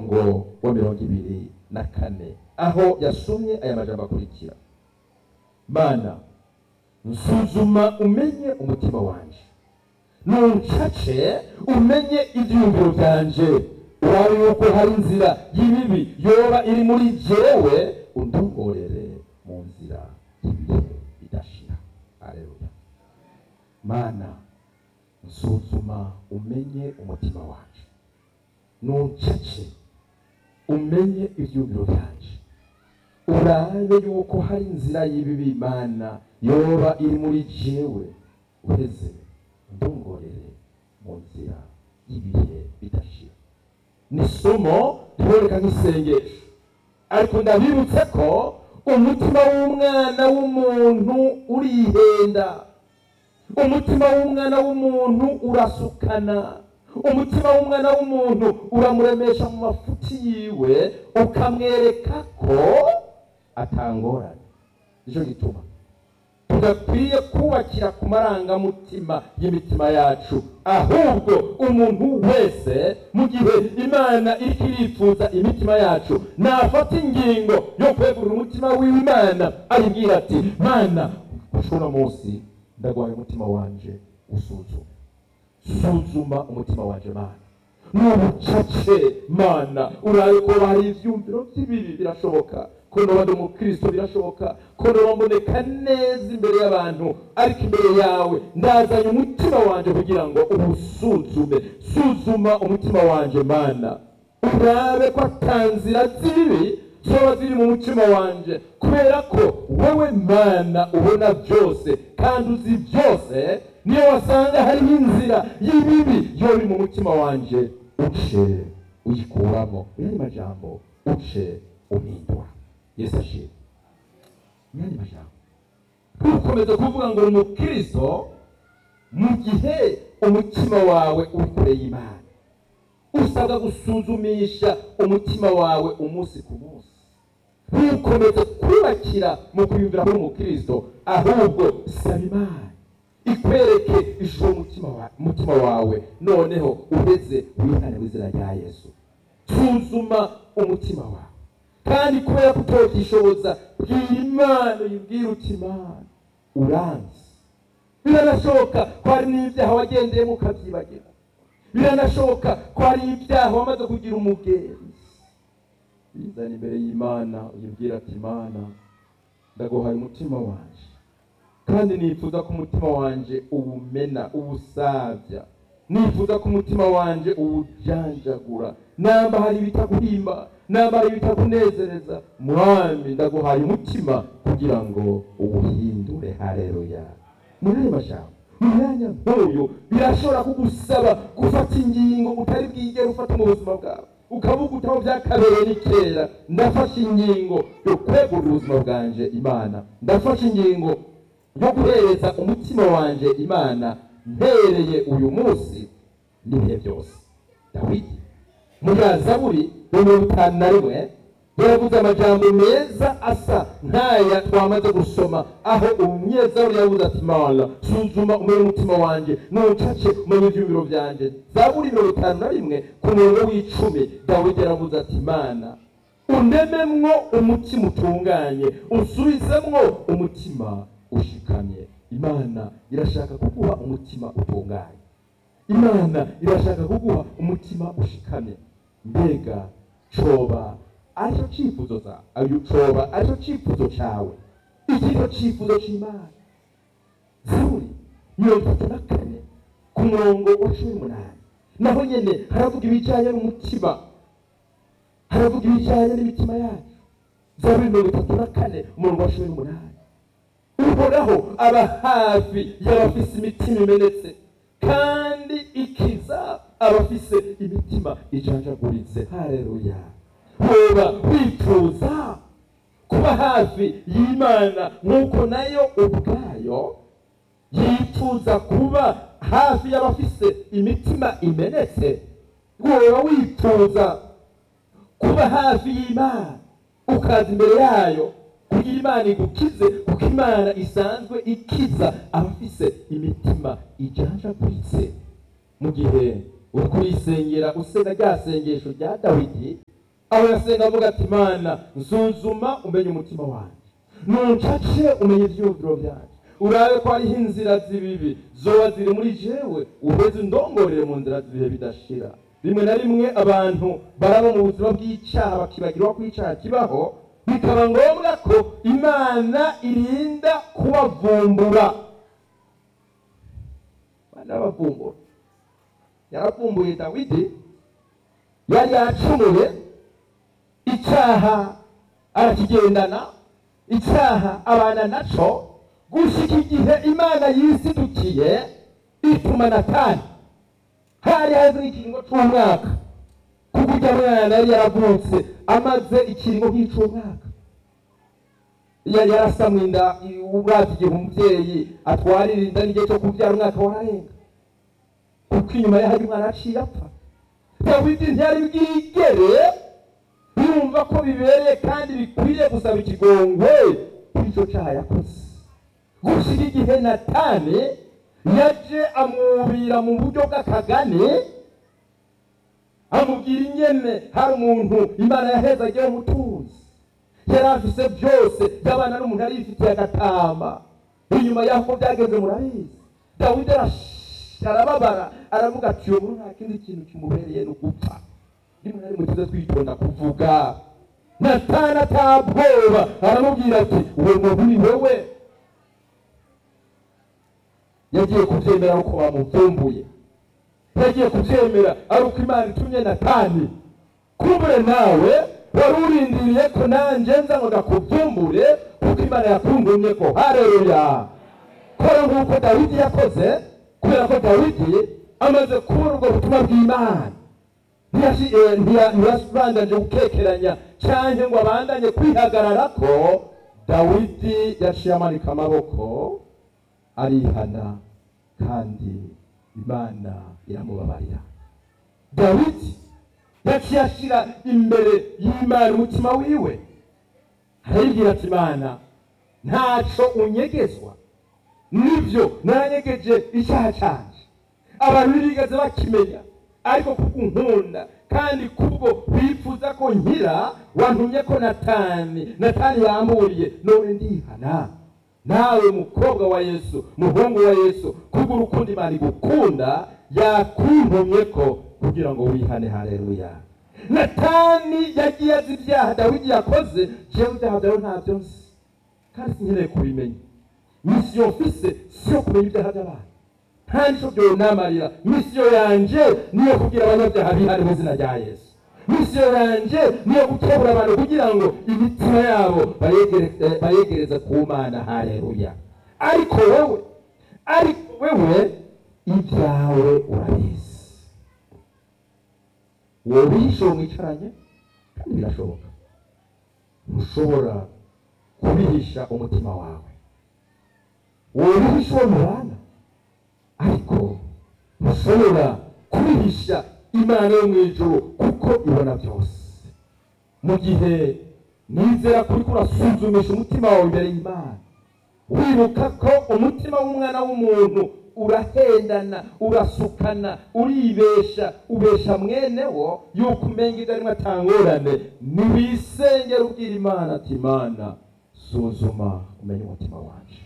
umurongo wa mirongo ibiri na kane aho yasomye aya majambo akurikira mana nsuzuma umenye umutima wanje nuncace umenye ibyiyumviro byanje urabe yuko hari inzira y'ibibi yoba iri muri jewe undongorere mu nzira y'ibihe bidashira aleluya mana nsuzuma umenye umutima wanje nuncace umenye ibyiyumviro byanje urabe yuko hari inzira y'ibibi mana yoba iri muri jewe uheze ndongorere mu nzira y'ibihe bidashira ni isomo riboneka nk'isengesho ariko ndabibutse ko umutima w'umwana w'umuntu urihenda umutima w'umwana w'umuntu urasukana umutima w'umwana w'umuntu uramuremesha mu mafuti yiwe ukamwereka ko atangorane nicyo gituma tudakwiye kubakira ku marangamutima y'imitima yacu ahubwo umuntu wese mu gihe imana iriko irifuza imitima yacu nafata ingingo yo kwegurira umutima w'imana ayibwira ati mana ushobora munsi ndagwaye umutima wanje usuzume suzuma umutima wanje mana n'ubucace mana urabe ko hari ivyumviro vy'ibibi birashoboka ko noba ndi umukristo birashoboka ko noba mboneka neza imbere y'abantu ariko imbere yawe ndazanye umutima wanje kugira ngo uwusuzume suzuma umutima wanje mana urabe ko atanzira z'ibibi zoba ziri mu mutima wanje kubera ko wowe mana ubona byose kandi uzi byose niyo wasanga hariho inzira y'ibibi yo iri mu mutima wanje uce uyikuramo yandi majambo uce umindura yesu ashimwe yandi majambo ntukomeze kuvuga ngo uri umukristo mu gihe umutima wawe uri kure y'imana usabwa gusuzumisha umutima wawe umunsi ku munsi ntukomeze kubakira mu kwiyumvira kuri umukristo ahubwo saba imana ikwereke ishusho y'umutima wa- umutima wawe noneho uheze wihane mu izina rya yesu suzuma umutima wawe kandi kubera ko utotishoboza bwira imana uyibwire uti imana uranzi biranashoboka ko hari n'ibyaha wagendeyemo ukabyibagira biranashoboka ko hari ibyaha wamaze kugira umugenzi bizana imbere y'imana uyibwira ati imana ndaguhaye umutima wanje kandi nifuza ko umutima wanje uwumena uwusabya nifuza ko umutima wanje uwujanjagura namba hari ibitaguhimba namba hari ibitakunezereza mwami ndaguhaye umutima kugira ngo uwuhindure hareruya muri ayo majambo mu myanya nk'uyu birashobora kugusaba gufata ingingo utari bwigere ufata mu buzima bwawe ukavuga utaho byakabereye ni kera ndafashe ingingo yo kwegurira ubuzima bwanje imana ndafashe ingingo yo guhereza umutima wanje imana mpereye uyu munsi n'ibihe byose dawidi muri zaburi ya mirongo itanu na rimwe yaravuze amajambo meza asa nk'aya twamaze gusoma aho umunyezaburi yavuze ati mana suzuma umenye umutima wanjye nucace umenye ibyumviro byanjye zaburi mirongo itanu na rimwe ku murongo w'icumi dawidi yaravuze ati mana undememwo umutima utunganye unsubizemwo umutima ushikamye imana irashaka kuguha umutima utunganye imana irashaka kuguha umutima ushikamye mbega coba aricyo cyifuzo za ayo coba aricyo cyifuzo cyawe iki nicyo cyifuzo cy'imana zaburi mirongo itatu na kane ku murongo wa cumi n'umunani naho nyine haravuga ibijyanye n'umutima haravuga ibijyanye n'imitima yacu zaburi mirongo itatu na kane umurongo wa cumi n'umunani uhoraho aba hafi y'abafise imitima imenetse kandi ikiza abafise imitima ijanjaguritse hareruya woba wifuza kuba hafi y'imana nk'uko nayo ubwayo yifuza kuba hafi y'abafise imitima imenetse woba wifuza kuba hafi y'imana ukaza imbere yayo kugira imana igukize kuko imana isanzwe ikiza abafise imitima ijanjaguritse mu gihe uri kuyisengera usenga rya sengesho rya dawidi aho yasenga avuga ati mana nsuzuma umenye umutima wanjye nuncace umenye ibyiyumviro byanjye urabe ko hariho inzira z'ibibi zoba ziri muri jewe uheze undongorere mu nzira z'ibihe bidashira rimwe na rimwe abantu baraba mu buzima bw'icyaha bakibagirwa ko icyaha kibaho bikaba ngombwa ko imana irinda kubavumbura imana yabavumbura yaravumbuye dawidi yari yacumuye icyaha arakigendana icyaha abana naco gushika igihe imana yisidukiye ituma natani hari haheze nk'ikiringo c'umwaka kuko ujya mwana yari yaravutse amaze ikiringo nk'ic'umwaka yari yarasamwe inda uravye igihe umuvyeyi atwarira inda n'igihe co kuvyara umwaka wararenga kuko inyuma ye hari umwana aciye apfa dawidi ntiyari bwigere yumva ko bibereye kandi bikwiriye gusaba ikigongwe kuri ico caha yakoze gushira igihe natani yaje amwubira mu buryo bw'akagani amubwira ingene hari umuntu imana yaheza agiye umutuzi yari afise byose by'abana n'umuntu yari yifitiye agatama inyuma y'aho byagenze murabizi dawidi arababara aravuga ati uyu muntu nta kindi kintu kimubereye ni ugupfa rimwe na rimwe tuze twitonda kuvuga natana atabwoba aramubwira ati uwo muntu ni wewe yagiye kubyemera ari uko bamuvumbuye yagiye kubyemera ari uko imana itumye natani kumbure nawe wari urindiriye ko nanjye nza ngo ndakuvumbure kuko imana yakundumye ko hareruya kora nk'uko dawidi yakoze kubera ko dawidi amaze kubona ubwo butumwa bw'imana ntiyabandanje gukekeranya cyangwa ngo abandanye kwihagarara ko dawidi yaciye amanika amaboko arihana kandi imana iramubabarira dawidi yaciye ashyira imbere y'imana umutima wiwe arayibwira ati imana ntaco unyegezwa nibyo naranyegeje icyaha cyanjye abantu ntibigeze bakimenya ariko kubwo unkunda kandi kubwo bifuza ko nkira wantumye ko natani natani yamburiye none ndihana nawe mukobwa wa yesu muhungu wa yesu kubwo urukundo imana igukunda yakuntumye ko kugira ngo wihane hareruya natani yagiye azi ibyaha dawidi yakoze jewe ibyaha byawe ntabyo nzi kandi sinkeneye kubimenya misiyo mfise siyo kumenya ibyaha by'abantu nta nico byonamarira misiyo yanje niyo kugira abanyabyaha bihane mu izina rya yesu misiyo yanje niyo gukebura abantu kugira ngo imitima yabo bayegereze ku mana hareruya ariko wewe ariko wewe ibyawe urabizi wowe uhishe mwicaranye kandi birashoboka ntushobora kubihisha umutima wawe wowe uhishe uwo mubana ariko ntushobora kubihisha imana yo mu ijuru kuko ibona byose mu gihe nizera kuri kurasuzumisha umutima wawe imbere y'imana wibuka ko umutima w'umwana w'umuntu urahendana urasukana uribesha ubesha mwene wo yuko umenga ibyo arimo atangorane ntiwisengera ubwira imana ati imana suzuma umenye umutima wacu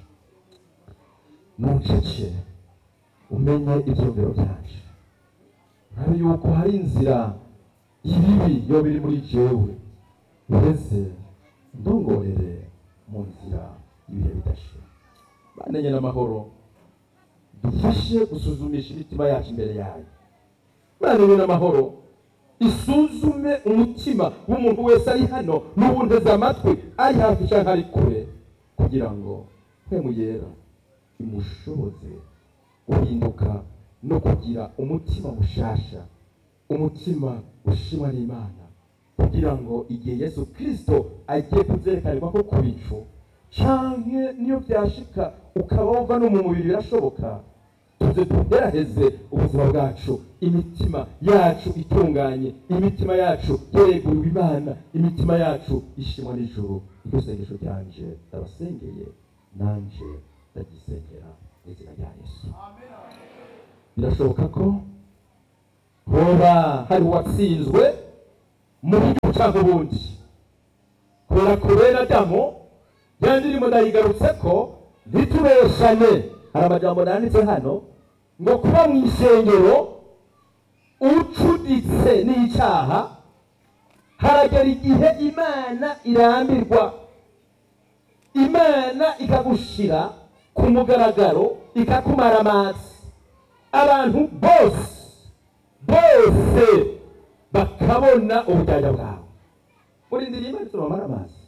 nucece umenye ibyumviro byacu urabe yuko hari inzira ibibi yo biri muri jewe ureze ndongorere mu nzira ibihe bidashira banenye n'amahoro dufashe gusuzumisha imitima yacu imbere yayo banenye n'amahoro isuzume umutima w'umuntu wese ari hano n'ubunteze amatwi ari hafi cyangwa ari kure kugira ngo mpemu yera imushoboze guhinduka no kugira umutima mushasha umutima ushimwa n'imana kugira ngo igihe yesu kirisito agiye kubyerekanirwa ko ku bicu canke niyo byashika ukaba wumva no mu mubiri birashoboka tuze tugeraheze ubuzima bwacu imitima yacu itunganye imitima yacu yereguriwe imana imitima yacu ishimwa n'ijuru iryo sengesho ryanje ndabasengeye nanje ndagisengera mu izina rya yesu birashoboka ko hoba hari uwatsinzwe mu buryo cyangwa ubundi kubera ko bene adamu ya ndirimbo ndayigarutse ko ntitubeshane hari amajambo nanditse hano ngo kuba mu isengero ucuditse n'icyaha haragera igihe imana irambirwa imana ikagushira ku mugaragaro ikakumara amazi abantu bose bose bakabona ubujyajya bwawe muri ndirimbo ndetse bamara amazi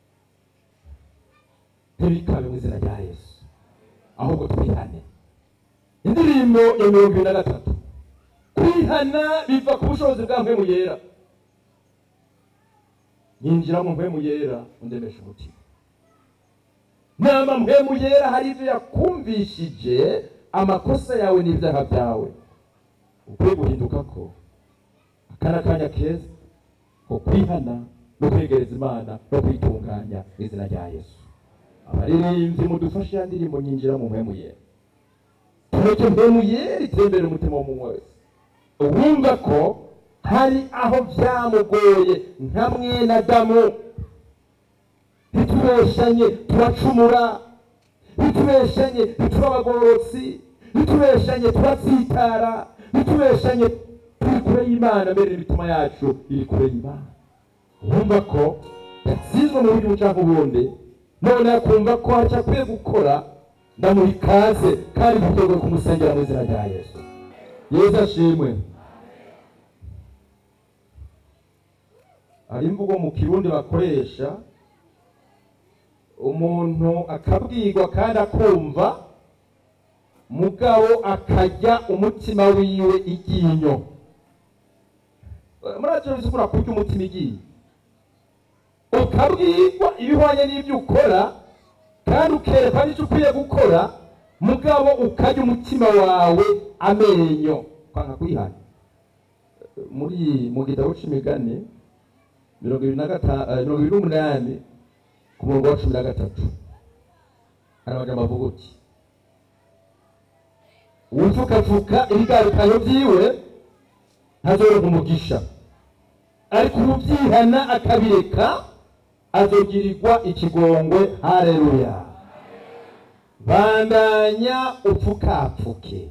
ntibikabe mu izina rya yesu ahubwo twihane indirimbo ya mirongo ibiri na gatatu kwihana biva ku bushobozi bwa mpemu yera yinjira mu mpemu yera undemesha umutima nama mpemu yera hari ibyo yakumvishije amakosa yawe n'ibyaha byawe ukwiye guhinduka ko aka ni akanya keza ko kwihana no kwegereza imana no kwitunganya mu izina rya yesu abaririmbyi mudufashe ya ndirimbo nyinjira mu mpemu yera tureke mpemu yera itembere umutima w'umuntu wese wumva ko hari aho byamugoye nka mwene adamu ntitubeshanye turacumura ntitubeshanye ntituba abagororotsi ntitubeshanye turatsitara ntitubeshanye turi kure y'imana mbere imitima yacu iri kure y'imana wumva ko yatsinzwe mu buryo buca ubundi none akumva ko hari icyo akwiye gukora ndamuha ikaze kandi duteguye kumusengera mu izina rya yesu yesu ashimwe hari imvugo mu kirundi bakoresha umuntu akabwirwa kandi akumva mugabo akajya umutima wiwe iryinyo muracyo bisigura kurya umutima iryinyo ukabwirwa ibihwanye n'ibyo ukora kandi ukerekwa n'icyo ukwiye gukora mugabo ukarya umutima wawe amenyo kwanga kwihana muri mu gitabo c'imigani mirongo ibiri na gatanu mirongo ibiri n'umunani ku murongo wa cumi na gatatu hari amajambo avuga uti uwupfukafuka ibigarukanyo byiwe ntazoronka umugisha ariko ububyihana akabireka azogirirwa ikigongwe hareruya bandanya upfukapfuke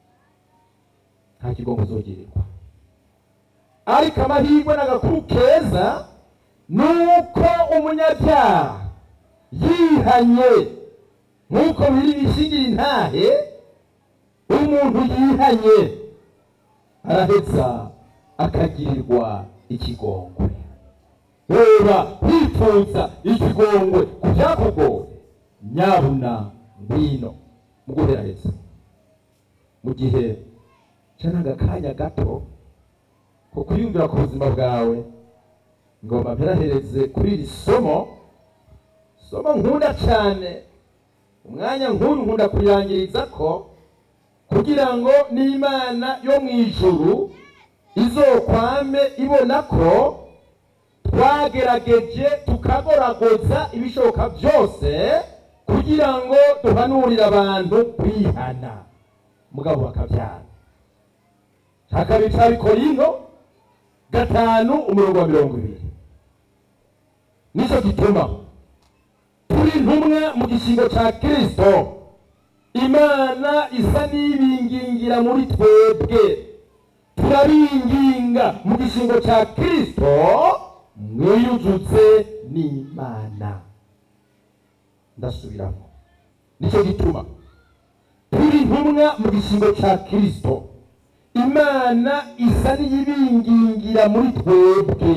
nta kigongo uzogirirwa ariko amahirwe n'agakuru keza ni uko umunyabyaha yihanye nk'uko biri bishingira intahe umuntu yihanye araheza akagirirwa ikigongwe reba wifuza ikigongwe ku byakugoye nyabuna ngwino mu guheraheza mu gihe cyanaga akanya gato ko kwiyumvira ku buzima bwawe ngomba mperahereze kuri iri somo somo nkunda cyane umwanya nk'uyu nkunda kuyangiriza ko kugira ngo n'imana yo mu ijuru izokwame ibona ko twagerageje tukagoragoza ibishoboka byose kugira ngo duhanurire abantu kwihana mugabo bakabyara hakaba cya bikorino gatanu umurongo wa mirongo ibiri nicyo gituma turi intumwa mu gishingo cya kirisito imana isa n'ibingingira muri twebwe turabinginga mu gishingo cya kirisito mwiyujutse n'imana ndasubiramo nicyo gituma turi intumwa mu gishingo cya kirisito imana isa n'iyibingingira muri twebwe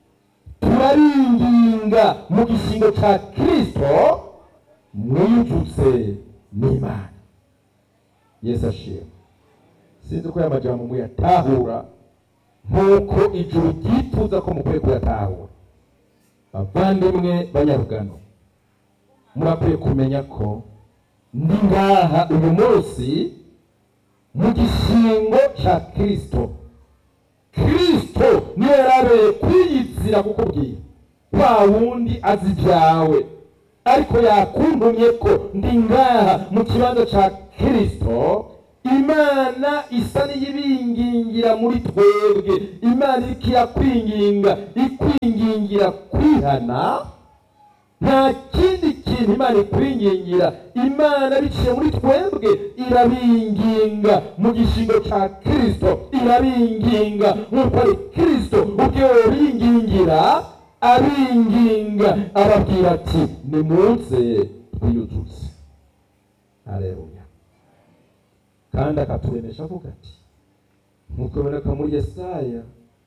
turabinginga mu gishingo cya kirisito mwiyujutse n'imana yesu ashima sinzi ko aya majambo muyatahura nk'uko ijuru ryifuza ko mukwiye kuyatahura bavandimwe banyarugano murakwiye kumenya ko ndi ngaha uyu munsi mu gishingo cya kirisito kirisito niyo yarabereye kwiyizira kukubwira wa wundi azi ibyawe ariko yakuntumye ko ndi ngaha mu kibanza cya kirisito imana isa n'iyibingingira muri twebwe imana iriko irakwinginga ikwingingira kwihana nta kindi kintu imana ikwingingira imana biciye muri twebwe irabinginga mu gishingo cya kirisito irabinginga nk'uko ari kirisito ubwe bingingira abinginga arabwira ati nimuze twiyuzuze hareruya kandi akaturemesha avuga ati nk'uko biboneka muri yesaya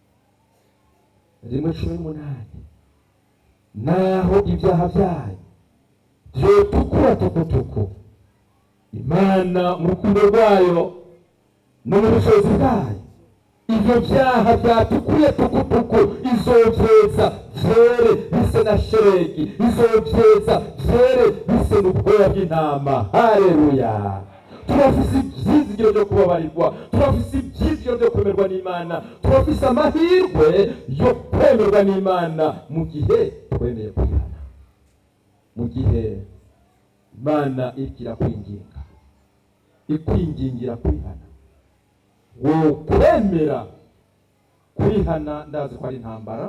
rimwe cumi n'umunani naho ibyaha byayo byotukura tukutuku imana mu rukundo rwayo no mu bushobozi bwayo ibyo byaha byatukuye tukutuku izovyeza vyere bise na sheregi izovyeza vyere bise n'ubwoya bw'intama hareruya turafise ivyizigiro vyo kubabarirwa turafise ivyizigiro vyo kwemerwa n'imana turafise amahirwe yo kwemerwa n'imana mu gihe twemeye kwihana mu gihe imana iriko irakwinginga ikwingingira kwihana wo kwemera kwihana ndazi ko ari intambara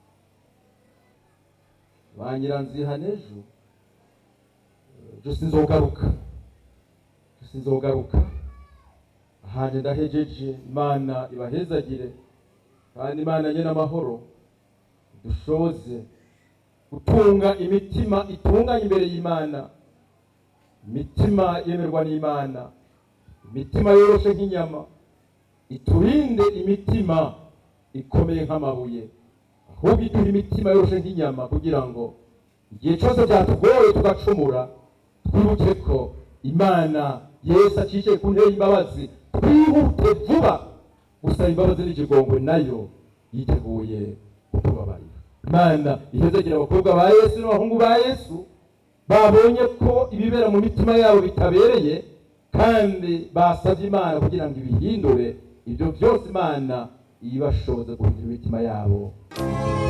ba nyiranzihana ejo ejo sinzogaruka sinzogaruka ahanje ndahejeje imana ibahezagire kandi imana nyene amahoro dushoze gutunga imitima itunganye imbere y'imana imitima yemerwa n'imana imitima yoroshe nk'inyama iturinde imitima ikomeye nk'amabuye ahubwo iduha imitima yoroshe nk'inyama kugira ngo igihe cyose byatugoye tugacumura twibuke ko imana yesu acishe ku ntebe y'imbabazi twihute vuba gusaba imbabazi n'ikigongwe nayo yiteguye kutubabarira imana ihezegera abakobwa ba yesu n'abahungu ba yesu babonye ko ibibera mu mitima yabo bitabereye kandi basabye imana kugira ngo ibihindure ibyo byose imana ibashoboze guhindura imitima yabo